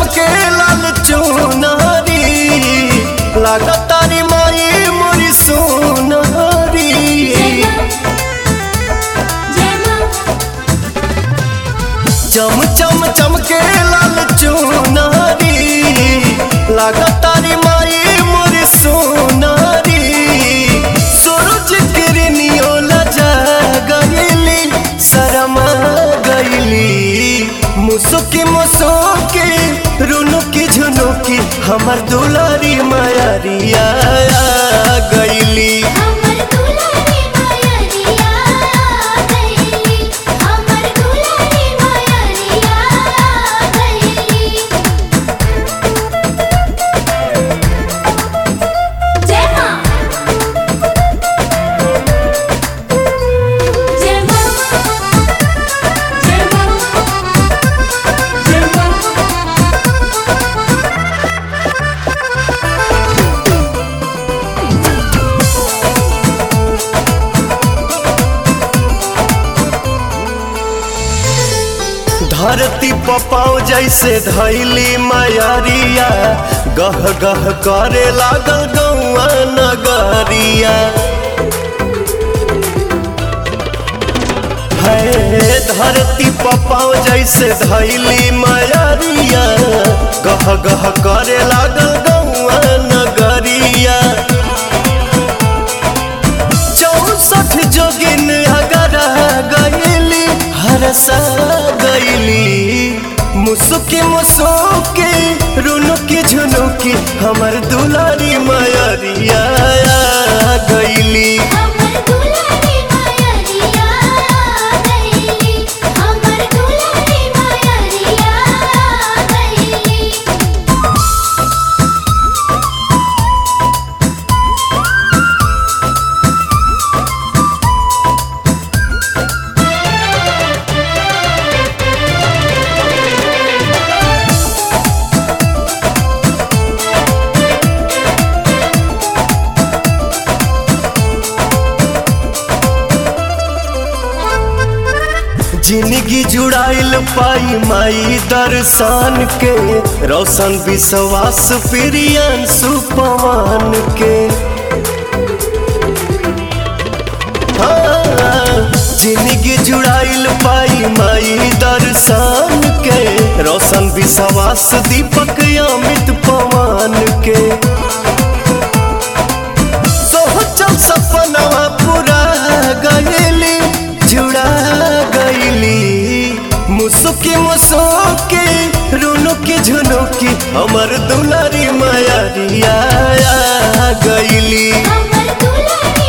चमके लाल चुनारी लागतारी माई मोरी सोनारी चम चम चमके लाल चुनारी लागतारी माई मोरी सोनारी सूरज किरनियो लजा गईली शरमा गईली मुसुकी मुसुकी रुनुकी झुनुकी हमर दुलारी मायारिया गईली हमर दुलारी मायरिया गईली हमर दुलारी मायरिया गईली जय मां जय मां जय मां जय मां धरती पपाओ जैसे धैली मायारिया गह गह करे लागल गौआ नगरिया है धरती पपाओ जैसे धैली मायारिया गह गह करे लागल गौआ नगरिया चौसठ जोगिन अगर गईली हरसा गईली मुसुकी मुसुकी रुनुकी झुनुकी हमर दुलारी मायरिया गईली हमर दुलारी मायरिया गईली हमर दुलारी मायरिया गईली जिंदगी जुड़ाइल पाई माई दर्शन के रोशन विश्वास प्रियन सुपवान के हाँ, जिंदगी जुड़ाइल पाई माई दर्शन के रोशन विश्वास दीपक अमित पवन के सोचल सपनवा पूरा गईली जुड़ा गईली मुसुकी मुसुकी रुनुकी झुनुकी हमर दुलारी मायारिया गईली हमर दुलारी